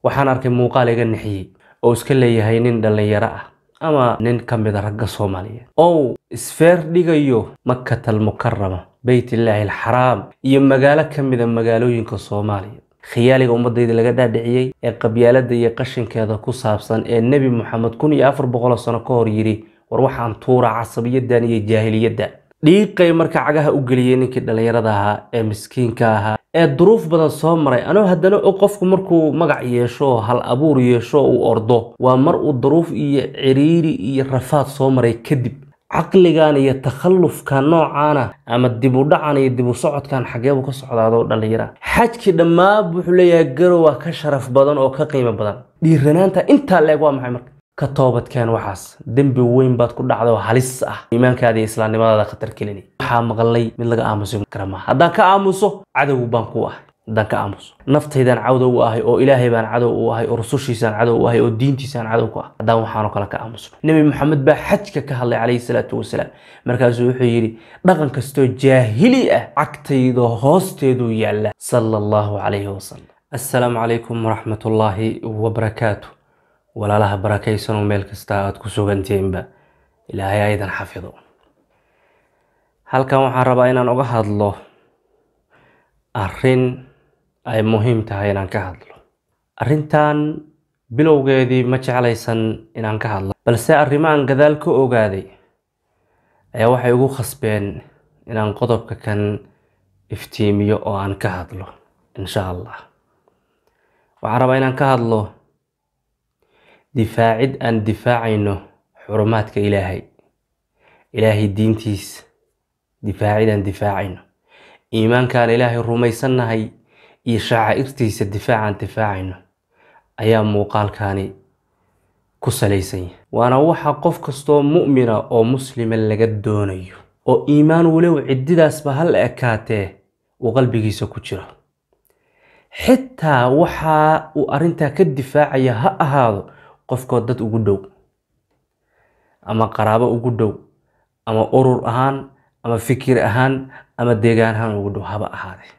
waxaan arkay muuqaal iga nixiyey oo iska leeyahay nin dhallinyaro ah ama nin ka mid a ragga soomaaliyeed ou isfeer dhigayo makatal mukarama beytillaahi alxaraam iyo magaalo ka mid a magaalooyinka soomaaliya khiyaaliga ummadayda laga dhaadhiciyey ee qabyaalada iyo qashinkeeda ku saabsan ee nebi moxamed kun iyo afar boqoloo sano ka hor yidhi war waxaan tuuraa casabiyadan iyo jaahiliyadda dhiiqay marka cagaha u geliyey ninkii dhallinyarada ahaa ee miskiinka ahaa ee duruuf badan soo maray anoo haddana og qofku markuu magac yeesho hal abuur yeesho uu ordo waa mar uu duruuf iyo ciriiri iyo rafaad soo maray kadib caqligan iyo takhallufka noocaana ama dib u dhacan iyo dib u socodkan xageebu ka socdaado dhallinyara xajkii dhammaan wuxuu leeyahay garowa ka sharaf badan oo ka qiimo badan dhiiranaanta intaa leeg waa maxay marka ka toobadkeen waxaas dembi weyn baad ku dhacda oo halis ah iimaankaada iyo islaamnimadaada khatar kelini waxaa maqlay mid laga aamusi kara maaha haddaan ka aamuso cadow baan ku ahay haddaan ka aamuso naftaydaan cadow u ahay oo ilaahay baan cadow u ahay oo rusushiisaan cadow u ahay oo diintiisaan cadow ku ah haddaan waxaanoo kale ka aamusno nebi maxamed baa xajka ka hadlay calayhi salaatu wasalaam markaasuu wuxuu yidhi dhaqan kastoo jaahili ah cagtayda hoosteeduu yaalla sala allahu calayhi wasalam assalaamu calaykum waraxmatullaahi wabarakaatu walaalaha barakaysanoo meel kasta aada ku sugantihiinba ilaahay aydan xafido halkan waxaan rabaa inaan uga hadlo arrin ay muhiim tahay inaan ka hadlo arrintan bilowgeedii ma jeclaysan inaan ka hadlo balse arrimahan gadaal ka ogaaday ayaa waxay ugu khasbeen inaan qodobka kan iftiimiyo oo aan ka hadlo insha allah waxaan rabaa inaan ka hadlo difaacid aan difaacayno xurumaadka ilaahay ilaahay diintiisa difaacid aan difaacayno iimaankaan ilaahay rumaysannahay iyo shacaa'irtiisa difaacaan difaacayno ayaa muuqaalkani ku salaysan yahay waana waxa qof kastoo mu'mina oo muslima laga doonayo oo iimaan walow ciddidaasba hal ekaatee uu qalbigiisa ku jiro xitaa waxa uu arrintaa ka difaacaya ha ahaado qofkoo dad ugu dhow ama qaraabo ugu dhow ama urur ahaan ama fikir ahaan ama deegaan ahaan ugu dhow haba ahaadee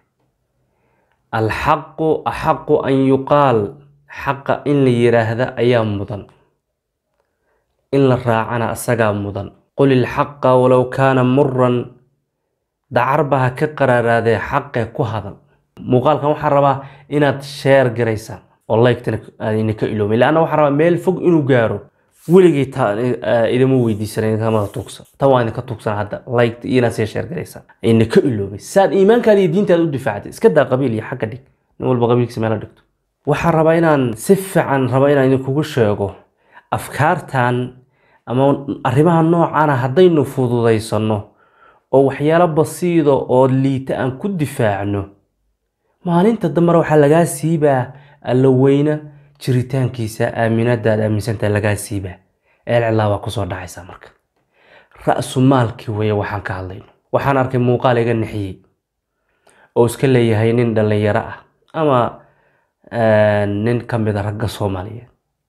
alxaqu axaqu an yuqaal xaqa in la yiraahda ayaa mudan in la raacana asagaa mudan qul ilxaqa walow kaana muran dacarba ha ka qaraaraadee xaqe ku hadal muuqaalkan waxaan rabaa inaad sheer garaysaan oo laygtana aadina ka iloomin laanna waxaan rabaa meel fog inuu gaaro weligay ta idama weydiisan kamada tuugsan tan waa idinka tuugsan hadda laygt iyo inaad sii sheer garaysaan ayna ka iloobin saad iimaankaada iyo diintaada u difaacday iska daa qabiil iyo xagga dhig nin walba qabiilkiisa meela dhigto waxaan rabaa inaan si fiican raba inaan idinkugu sheego afkaartan ama arrimaha noocaana haddaynu fududaysano oo waxyaalo basiida oo liita aan ku difaacno maalinta dambena waxaa lagaa siibaa alla weyna jiritaankiisa aaminadaad aaminsantaha lagaa siibaa eelcilaa baa kusoo dhacaysaa marka ra-su maalkii weeye waxaan ka hadlayno waxaan arkay muuqaal iga nixiyey oo iska leeyahay nin dhallinyaro ah ama nin ka mid a ragga soomaaliyeed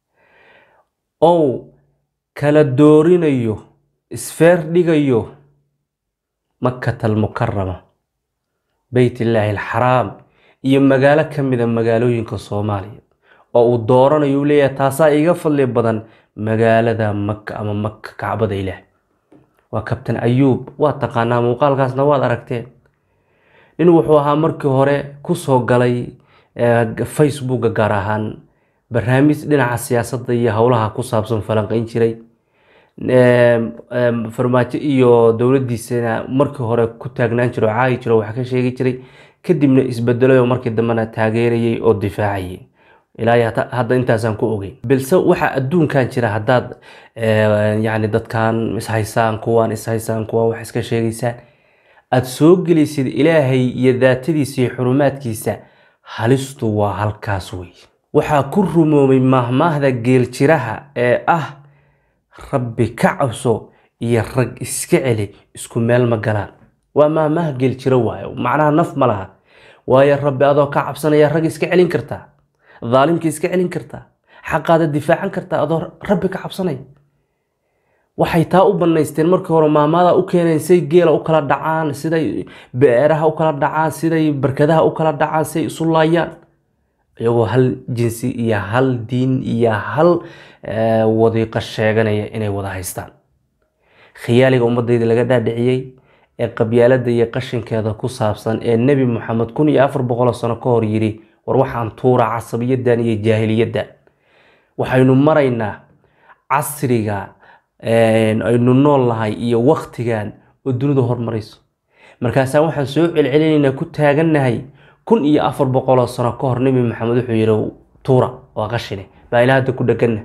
ou kala doorinayo isfeer dhigayo makatal mukarama beytillaahi alxaraam iyo magaalo ka mid a magaalooyinka soomaaliya oo uu dooranayo uu leeyahay taasaa iga fadli badan magaalada maka ama maka kacbada ilaah waa kabtan ayuub waa taqaanaa muuqaalkaasna waad aragteen nin wuxuu ahaa markii hore kusoo galay facebooka gaar ahaan barnaamij dhinaca siyaasadda iyo howlaha ku saabsan falanqeyn jiray farmaajo iyo dowladiisana markii hore ku taagnaan jiro oo caayi jiro wax ka sheegi jiray kadibna isbedelay oo markii dambena taageerayay oo difaacayay ilaa hadda intaasaan ku ogeyn balse waxa adduunkan jira haddaad yani dadkan ishaysaan kuwaan ishaysaan kuwaan wax iska sheegaysaan aada soo gelaysid ilaahay iyo daatadiisa iyo xurumaadkiisa halistu waa halkaas wey waxaa ku rumoomay maahmaahda geeljiraha ee ah rabbi ka cabso iyo rag iska celi isku meel ma galaan waa maahmaah geeljiro waayo macnaha naf ma laha waayo rabbi adoo ka cabsanaya rag iska celin kartaa daalimka iska celin kartaa xaqaada difaacan kartaa adoo rabbi ka cabsanaya waxay taa u banaysteen markii hore maamaada u keeneen say geela u kala dhacaan siday beeraha u kala dhacaan siday barkadaha u kala dhacaan say isu laayaan iyagoo hal jinsi iyo hal diin iyo hal wadiiqo sheeganaya inay wada haystaan khiyaaliga ummadayda laga dhaadhiciyey ee qabyaalada iyo qashinkeeda ku saabsan ee nebi moxamed kun iyo afar boqoloo sano ka hor yidhi war waxaan tuura casabiyadan iyo jaahiliyaddan waxaynu maraynaa casriga aynu nool nahay iyo waktigan oo dunidu hormarayso markaasaa waxaan soo celcelinaynaa ku taagannahay kun iyo afar boqoloo sano ka hor nebi maxamed wuxuu yidhi tuura waa qashine baa ilaa hadda ku dheganna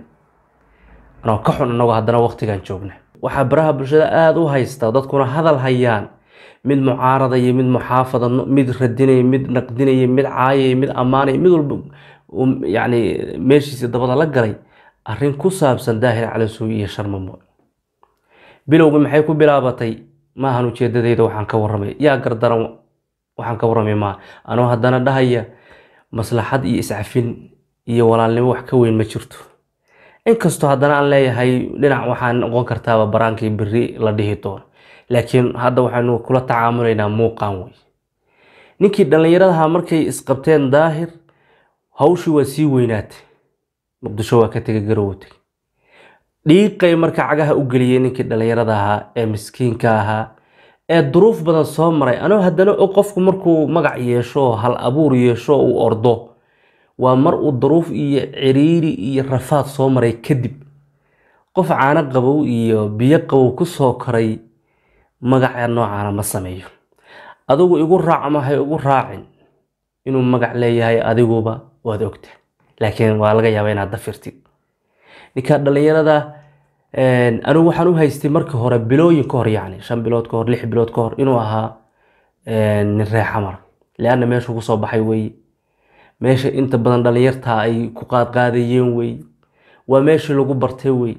anoo ka xun annagoo haddana waktigan joogna waxaa baraha bulshada aada u haysta dadkuna hadal hayaan mid mucaaradaya mid muxaafada mid radinaya mid naqdinaya mid caayaya mid ammaanaya mid walba yacni meeshiisa dabada la galay arrin ku saabsan daahir calasuuy iyo sharmamo bilowgii maxay ku bilaabatay maahan ujeedadayda waxaan ka warramay yaa gardaran waxaan ka warramay maa anoo haddana dhahaya maslaxad iyo iscafin iyo walaalnimo wax ka weyn ma jirto inkastoo haddana aan leeyahay dhinac waxaa noqon kartaaba baraankii beri la dhihi doono laakiin hadda waxaynu kula tacaamulaynaa muuqaan wey ninkii dhallinyaradaha markay isqabteen daahir hawshii waa sii weynaatay muqdisho waa ka tegay garowo tegay dhiiqay marka cagaha u geliyey ninkii dhallinyarada ahaa ee miskiinka ahaa ee duruuf badan soo maray anoo haddana og qofku markuu magac yeesho hal abuur yeesho uu ordo waa mar uu duruuf iyo ciriiri iyo rafaad soo maray kadib qof caano qabow iyo biyo qabow ku soo koray magaca noocaana ma sameeyo adigu igu raac ama hay igu raacin inuu magac leeyahay adiguba waad ogta laakiin waa laga yaabaa inaad dafirtid ninka dhallinyarada anigu waxaan u haystay markii hore bilooyin ka hor yacni shan bilood ka hor lix bilood ka hor inuu ahaa nin reexamar leanna meeshuu kusoo baxay weeye meesha inta badan dhallinyartaa ay ku qaadqaadayeen wey waa meeshii lagu bartay wey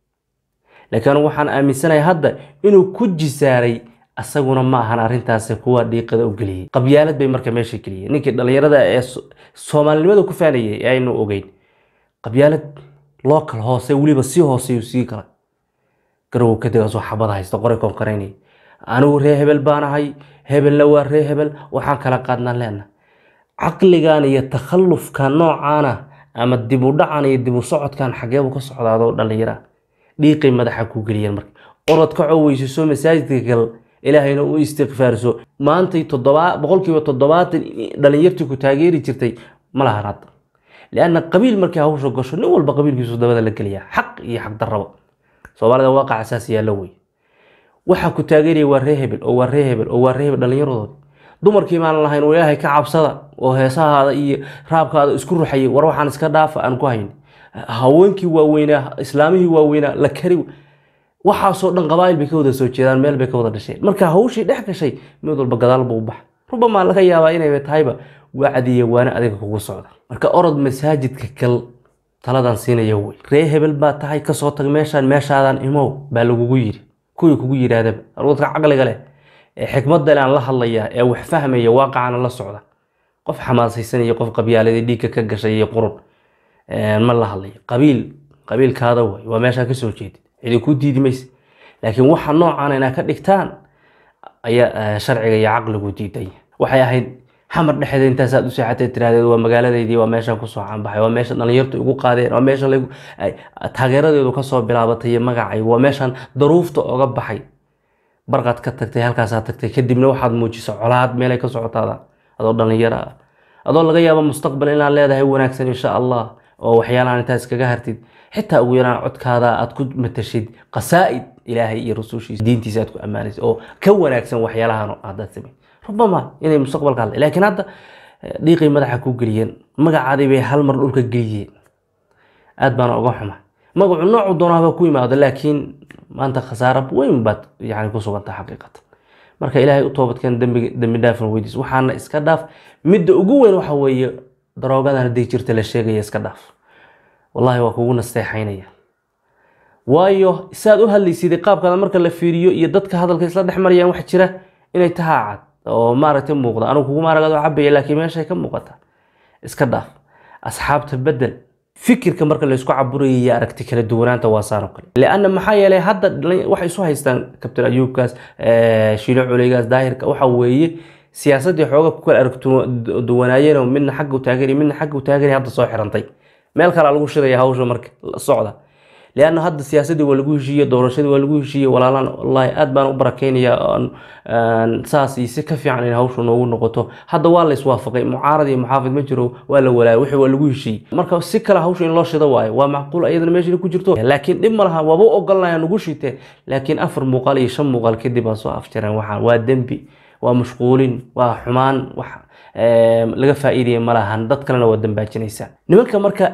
laakiin anigu waxaan aaminsanahay hadda inuu ku jisaaray asaguna ma ahan arrintaasi kuwa dhiiqada u geliyey qabyaalad bay marka meesha geliyeen ninkii dhallinyarada ee soomaalinimada ku faanayay ee aynu ogeyn qabyaalad local hoose weliba si hooseyu sii galay garow kadigaasoo xabada haysta qoray koonkareynaya anigu ree hebel baan ahay hebelna waa ree hebel waxaan kala qaadnaan leena caqligan iyo takhallufka noocaana ama dib u dhacan iyo dib u socodkan xageebu ka socdaadoo dhallinyara dhiiqay madaxa ku geliyeen marka orod ka coweysiso masaajidka gal ilaahayna u istikfaarso maantay todoba boqolkiiba toddobaatan dhalinyartii ku taageeri jirtay ma lahan hadda lianna qabiil markii hawsha gasho nin walba qabiilkiisu dabada la geliyaa xaq iyo xaq darraba soomaalida waaqac asaasi yaalla wey waxaa ku taageeraya waa ree hebel oo waa ree hebel oo waa ree hebel dhallinyaradood dumarkii maan lahayn oo ilaahay ka cabsada oo heesahaada iyo raabkaada isku ruxayay war waxaan iska dhaafa aan ku hayn haweenkii waaweynaa islaamihii waaweynaa la kari waxaasoo dhan qabaa'il bay ka wada soo jeedaan meel bay ka wada dhasheen marka hawshii dhex gashay mid walba gadaal buu baxa rubamaa laga yaabaa inay tahayba wacdiya waana adiga kugu sodca marka orod masaajidka kal taladan siinaya wey ree hebel baa tahay kasoo tag meeshaan meeshaadan imow baa lagugu yiri kuwii kugu yidhaahdaba dadka caqliga leh ee xikmadda le aan la hadlaya ee wax fahmaya waaqacana la socda qof xamaasaysanaya qof qabyaaladii dhiigka ka gashay iyo qurun ma la hadlayo qabiil qabiilkaada way waa meeshaa kasoo jeedid cidi ku diidi mayse laakiin waxa noocan inaa ka dhigtaan ayaa sharciga iyo caqligu diidaya waxay ahayd xamar dhexeeda intaasaad u seexatay tiraahdeed waa magaaladeydii waa meeshaan kusoo caanbaxay waa meesha dhalinyartu igu qaadeen waa meesha taageeradeedu kasoo bilaabatay iyo magacay waa meeshaan daruufta oga baxay barqaad ka tagtay halkaasaa tagtay kadibna waxaad muujiso colaad meelay ka socotaada adoo dhalinyaro ah adoo laga yaabo mustaqbal inaad leedahay wanaagsan insha allah oo waxyaalahan intaa iskaga hartid xitaa ugu yaraan codkaada aad ku matashid qasaa'id ilaahay iyo rasuushiisa diintiisa aad ku ammaanaysa oo ka wanaagsan waxyaalahan haddaad samay rubama inay mustaqbalka hadlay laakiin hadda dhiiqay madaxa ku geliyeen magacaadii bay hal mar dhulka geliyeen aad baana uga xuma magacu noocu doonaaba ku yimaado laakiin maanta khasaaro weyn baad yani ku suganta xaqiiqatan marka ilaahay u toobadkeen dembi dembi dhaafan weydiis waxaana iska dhaaf midda ugu weyn waxa weeye daroogadan haddii jirta la sheegaya iska dhaaf wallahi waa kugu nasteexaynaya waayo saad u hadlaysid qaabkaada marka la fiiriyo iyo dadka hadalka isla dhex marayaan wax jira inay tahaa cad oo maaragtay muuqda anugu kuguma aragado cabaya laakiin meeshay ka muuqata iska dhaaf asxaabta bedel fikirka marka laysku caburaya iyo aragti kala duwanaanta waa saan oo kale lianna maxaa yeelay hadda waxay isu haystaan kabtan ayuubkaas shiilo culeygaas daahirka waxa weeye siyaasaddii xooga ku kala aragduwanaayeenoo midna xagga u taageeri midna xagga u taageeri hadda soo xirantay meel kalea lagu shidaya hawsha marka socda leanna hadda siyaasaddii waa lagu heshiiye doorashadii waa lagu heshiiye walaalaan wallaahi aad baan u barakeynaya saas iyo si ka fiican in hawshu noogu noqoto hadda waa la iswaafaqay mucaarad iyo muxaafid ma jiro waa la walaaya wixii waa lagu heshiiyey marka si kale hawsha in loo shido waayo waa macquul ayadana meesha ku jirto laakiin dhib ma laha waaba u ogolnaya nugu shite laakiin afar muuqaal iyo shan muuqaal kadib baa soo afjareen waxaan waa dembi waa mashquulin waa xumaan wax laga faa'iidaya ma lahan dad kalena waa dambaajinaysaa nimanka marka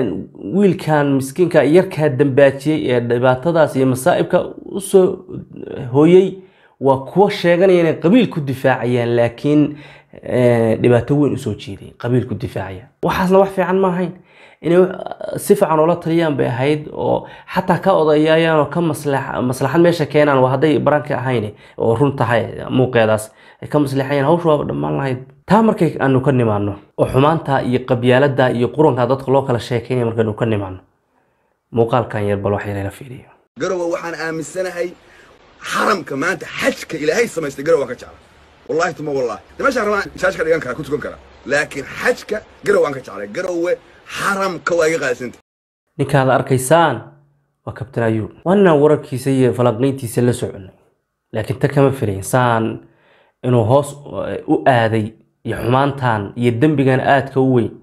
wiilkan miskiinka yarkaa dambaajiyey ee dhibaatadaas iyo masaa'ibka usoo hooyey waa kuwa sheeganaya inay qabiil ku difaacayaan laakiin dhibaato weyn usoo jeeday qabiil ku difaacaya waxaasna wax fiican ma ahayn inay si fiican oola taliyaan bay ahayd oo xataa ka odayaayaan oo ka maslaxad meesha keenaan waa hadday baranka ahayn oo run tahay muuqeedaas ay ka maslaxayaan hawsha waaba dhammaan lahayd taa markay aanu ka nimaano oo xumaanta iyo qabyaalada iyo quranka dadka loo kala sheekeynaya markaynu ka nimaano muuqaalkan yar bal wax yar la fiiriyo garowa waxaan aaminsanahay xaramka maanta xajka ilaahay samaystay garowa ka jecla wallahi tuma wallahi de meeshaan rabaan shaashka dhigan kara ku tukan kara laakiin xajka garowaan ka jeclay garowe xaramka waa iga qaalisanta ninkaad arkaysaan waa kabtan ayuub waa ninaan wararkiisa iyo falanqayntiisa la soconay laakiin ta kama filayn saan inuu hoos u aaday iyo xumaantan iyo dembigan aadka u weyn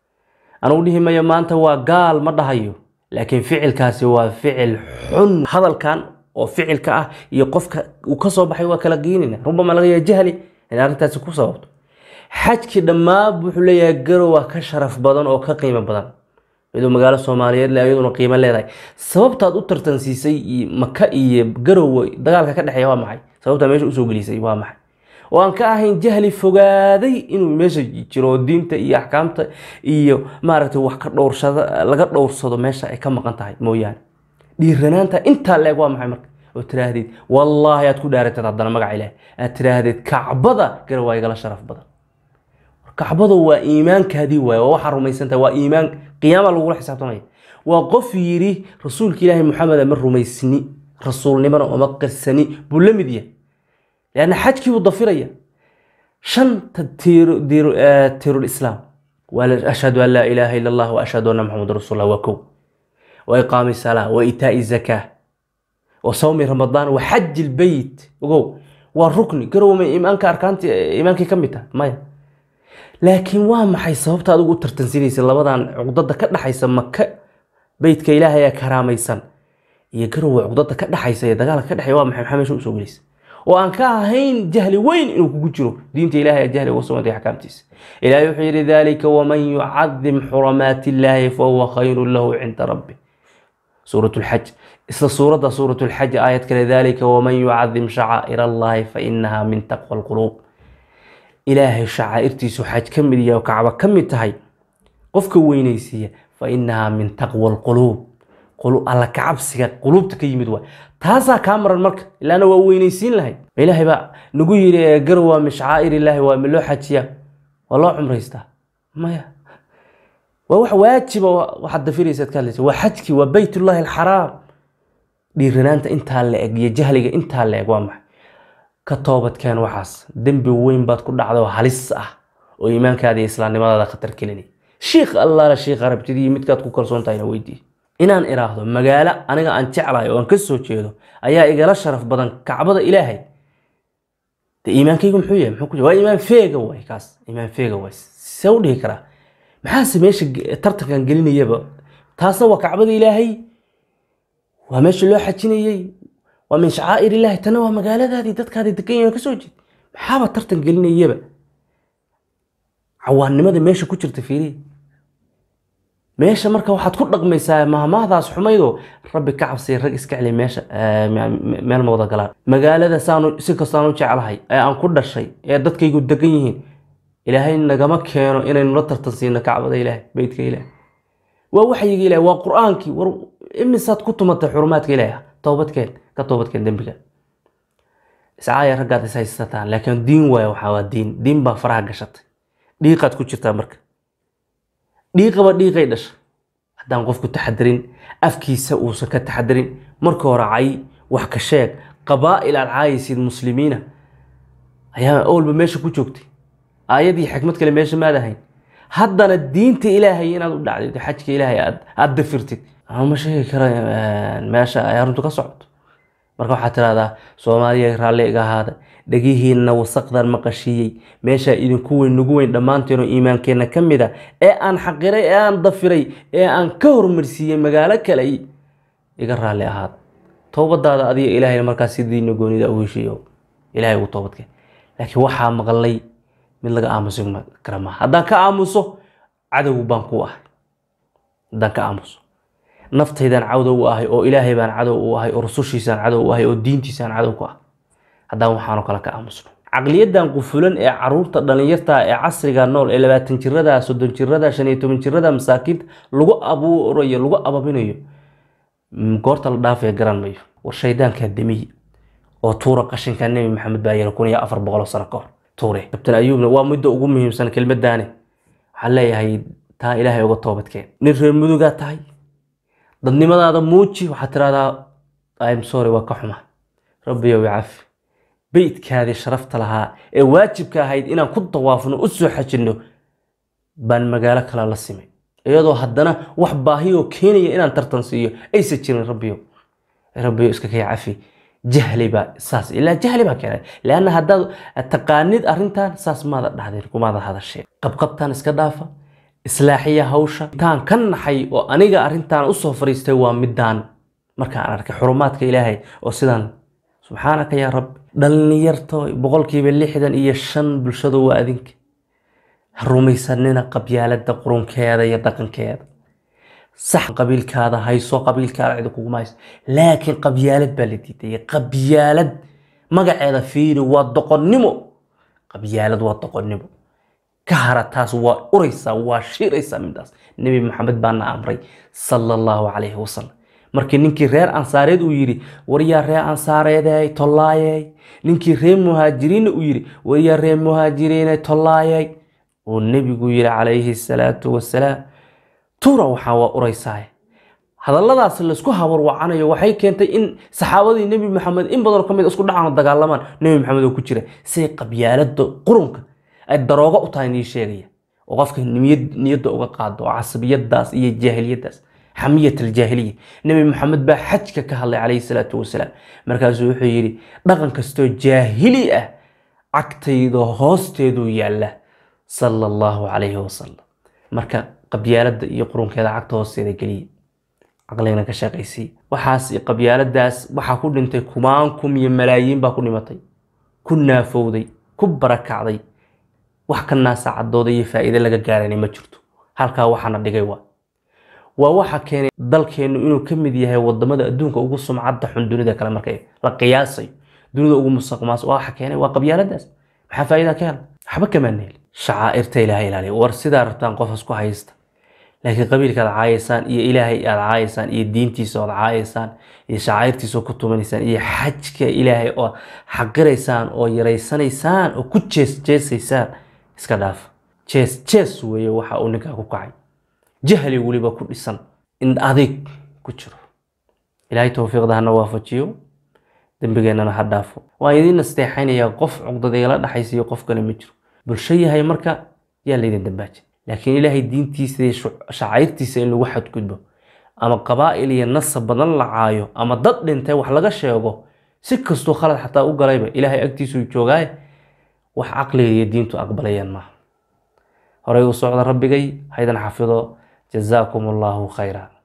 anugu dhihi mayo maanta waa gaal ma dhahayo laakiin ficilkaasi waa ficil xun hadalkan oo ficilka ah iyo qofka uu ka soo baxay waa kala geynayna rubama laga yahay jahli inay arrintaasi ku sababto xajkii dhammaan wuxuu leeyahay garowa ka sharaf badan oo ka qiimo badan iyadoo magaalo soomaaliyeed le iyaduna qiimo leedahay sababtaad u tartansiisay maka iyo garowe dagaalka ka dhexeeya waa maxay sababtaa meesha usoo gelisay waa maxay oo aan ka ahayn jahli fogaaday inuu meesha jiro diinta iyo axkaamta iyo maaragtay wax ka dhowrsada laga dhowrsado meesha ay ka maqan tahay mooyaane dhiiranaanta intaa leeg waa maxay marka oo tiraahdid wallaahi aad ku dhaaratad haddana magaca ilaah aad tiraahdid kacbada garow waa igala sharaf badan kacbada waa iimaankaadii waaye waa waxaa rumaysantahay waa iimaan qiyaama lagula xisaabtamaya waa qof yidhi rasuulka ilaahi maxameda ma rumaysni rasuulnimana oma qirsani buu la mid yahay leanna xajkii buu dafiraya shanta tiirul islaam waa ashhadu an laa ilaaha ila allah wa ashhadu anna maxamud rasuullah waa kow wa iqaami salaa wa itaa'i zakaa wa sawmi ramadaan wa xaji lbeyt ogow waa rukni garowma iimaanka arkaanti iimaankii ka mid tahay maya laakiin waa maxay sababta adigu u tartansinaysa labadan cuqdada ka dhaxaysa maka beytka ilaahay ee karaamaysan iyo garowa cuqdada ka dhaxaysa ee dagaalka ka dhexeeya waa maxay maxaa meesha usoo gelaysa oo aan ka ahayn jahli weyn inuu kugu jiro diinta ilahay ee jahli uga sugantay axkaamtiisa ilahay wuxuu yidhi dalika waman yucadim xuramaati illaahi fahuwa khayrun lahu cinda rabbi suurat lxaj isla suuradda suurat lxaj aayad kale dalika waman yucadim shacaa'ir allahi fainaha min taqwa alquluub ilaahay shacaa'irtiisu xaj ka mid yahay oo kacba ka mid tahay qofka weynaysiiya fa inahaa min taqwa alquluub alla kacabsiga quluubta ka yimid waay taasaa kaa maran marka ilaana waa weynaysiin lahayd ilaahay baa nagu yiri garow waa min shacaa'ir illaahi waa min loo xajiyaa waa loo cumraystaa maya waa wax waajiba waxaad dafiraysaad ka hadlaysa waa xajkii waa beytullaahi alxaraam dhiiranaanta intaa la eg iyo jahliga intaa la eg waa maxay ka toobadkeen waxaas dembi weyn baad ku dhacda oo halis ah oo iimaankaada iyo islaamnimadaada khatar kelinay shiikh allaala shiikh arabtidii midkaad ku kalsoon tahayna weydii inaan iraahdo magaalo aniga aan jeclahay oo aan ka soo jeedo ayaa igala sharaf badan kacbada ilaahay de iimaankaygu muxuu yahay muxuu ku waa iimaan feega waay kaas iimaan feega waay see u dhihi karaa maxaase meesha tartankan gelinayaba taasna waa kacbada ilaahay waa meesha loo xajinayey waa min shacaa'ir illaahi tana waa magaaladaadii dadkaadii degan yahin ka soo jeed maxaaba tartan gelinayaba cawaannimada meesha ku jirta fiiriya meesha marka waxaad ku dhaqmaysaa mahmaahdaas xumaydoo rabbi ka cabsay rag iska celi meesha meel ma wada galaan magaalada saanu si kastaan u jeclahay ee aan ku dhashay ee dadkaygu degan yihiin ilaahay nagama keeno inaynu la tartan siino kacbada ilaahay beytka ilaahay waa waxyiga ilaahay waa qur-aankii war imisaad ku tumatay xurumaadka ilaahay toobadkeen ka toobadkeen dembiga iscaaya raggaad is haysataan laakiin diin waaya waxaa waa diin diin baa faraha gashatay dhiiqaad ku jirtaa marka dhiiqaba dhiiqay dhasha haddaan qofku taxadarin afkiisa uusan ka taxadarin marka hore cay wax ka sheeg qabaa'il aad caayaysid muslimiina ayaa awalba meesha ku joogtay aayadii xikmad kale meesha maad ahayn haddana diinta ilaahay inaad u dhacdid xajka ilaahay aad aad dafirtid ama ma sheegi kara meesha ay arrintu ka socoto marka waxaad tirahdaa soomaaliya raalli iga ahaada dhegihiinna wasaqdan maqashiiyey meeshaa idinku weyn nagu weyn dhammaanteenoo iimaankeenna ka mid a ee aan xaqiray ee aan dafiray ee aan ka hormarsiiyey magaalo kale iga raalli ahaada toobadaada adiga ilaahayna markaas sidiina goonida u heshiiyo ilahay ugu toobadkeen laakiin waxaa maqlay mid laga aamusi kara maaha haddaan ka aamuso cadow baan ku ahay haddaan ka aamuso naftaydaan cadow u ahay oo ilaahay baan cadow u ahay oo rusushiisaan cadow u ahay oo diintiisaan cadow ku ah haddaan waxaanoo kale ka aamusno caqliyadan qufulan ee caruurta dhalinyarta ee casriga nool ee labaatan jirada soddon jirada shan iyo toban jirada masaakiinta lagu abuurayo lagu ababinayo goorta la dhaafaya garan mayo war shaydaankaa demiye oo tuura qashinka nebi maxamed baa yiri kun iyo afar boqol sano ka hor tuure kabtan ayuubna waa midda ugu muhiimsan kelmadaane waxaan leeyahay taa ilaahay uga toobadkeen nin reer mudugaa tahay dadnimadaada muuji waxaad tirahdaa im sorry waa ka xuma rabbiyow cafi beydkaadii sharafta lahaa ee waajibka ahayd inaan ku dawaafno u soo xajinno baan magaalo kale la simay iyadoo haddana wax baahiyoo keenaya inaan tartan siiyo aysa jirin rabbiyo rabbiyo iska kay cafi jahli baa saas ilaa jahli baa keenay leanna haddaad taqaanid arrintan saas maada dhahdeen kumaada hadasheen qabqabtaan iska dhaafa islaaxiya hawsha intaan ka naxay oo aniga arrintan usoo fariistay waa midaan markaan arkay xurumaadka ilaahay oo sidaan subxaanaka yaa rabbi dhallinyarto boqolkiiba lixdan iyo shan bulshadu waa adinka ha rumaysanina qabyaalada qurunkeeda iyo dhaqankeeda sax qabiilkaada hayso qabiilkaada cidi kuguma hayso laakiin qabyaalad baa la diidaya qabyaalad magaceeda fiiri waa doqonnimo qabyaalad waa doqonnimo ka hara taas waa uraysaa waa shiiraysaa midaas nebi maxamed baana amray sala allahu calayhi wasalam markii ninkii reer ansaareed uu yidhi waryaa reer ansaareedey tollaayey ninkii reer muhaajiriinna uu yidhi waryaa reer muhaajiriiney tollaayey uu nebigu yidhi calayhi salaatu wasalaam tuura waxaa waa uraysaa hadalladaas laysku habarwacanayo waxay keentay in saxaabadii nebi maxamed in badanoo ka mid isku dhacaan dagaalamaan nebi maxamed oo ku jira siday qabyaalada qurunka ay daroogo u tahay nii sheegaya oo qofka niyadda uga qaado oo casabiyadaas iyo jaahiliyadaas xamiyat aljaahiliya nebi maxamed baa xajka ka hadlay calayhi salaatu wasalaam markaasuu wuxuu yidhi dhaqan kastoo jaahili ah cagtayda hoosteeduu yaalla sala allahu calayhi wasalam marka qabyaalada iyo qurunkeeda cagta hoosteeda geliya caqligana ka shaqaysii waxaas qabyaaladaas waxaa ku dhintay kumaan kum iyo malaayiin baa ku dhimatay ku naafowday ku barakacday wax ka naasacadooda iyo faa'iide laga gaarana ma jirto halkaa waxaana dhigay waa waa waxa keenay dalkeennu inuu ka mid yahay wadamada adduunka ugu sumcadda xun dunida kale marka la qiyaasayo dunida ugu musaqmaas waxa keenay waa qabyaaladaas maxaa faa'iida ka hela waxba kamaa neel shacaa'irta ilaahay ilaaliya war sidaa rabtaan qof isku haysta laakiin qabiilka aad caayaysaan iyo ilaahay aad caayaysaan iyo diintiisa ood caayaysaan iyo shacairtiisa oo ku tumanaysaan iyo xajka ilaahay oo xaqiraysaan oo yaraysanaysaan oo ku jees jeesaysaan iska dhaaf jees jees weeye waxa uu ninkaa ku kacay jahli weliba ku dhisan in adig ku jiro ilaahay towfiiqda hana waafajiyo dembigeennana ha dhaafo waan idiin nasteexaynayaa qof cuqdad igala dhaxaysiyo qof kale ma jiro bulsho yahay marka yaa laydin dambaajin laakiin ilaahay diintiisa iyo shacairtiisa in lagu xadgudbo ama qabaa'il iyo nasab badan la caayo ama dad dhintay wax laga sheego si kastuu khalad xataa u galayba ilaahay agtiisuu joogaaye wax caqliga iyo diintu aqbalayaan maaha horey u socda rabbigay haydan xafido jazaakum allahu khayra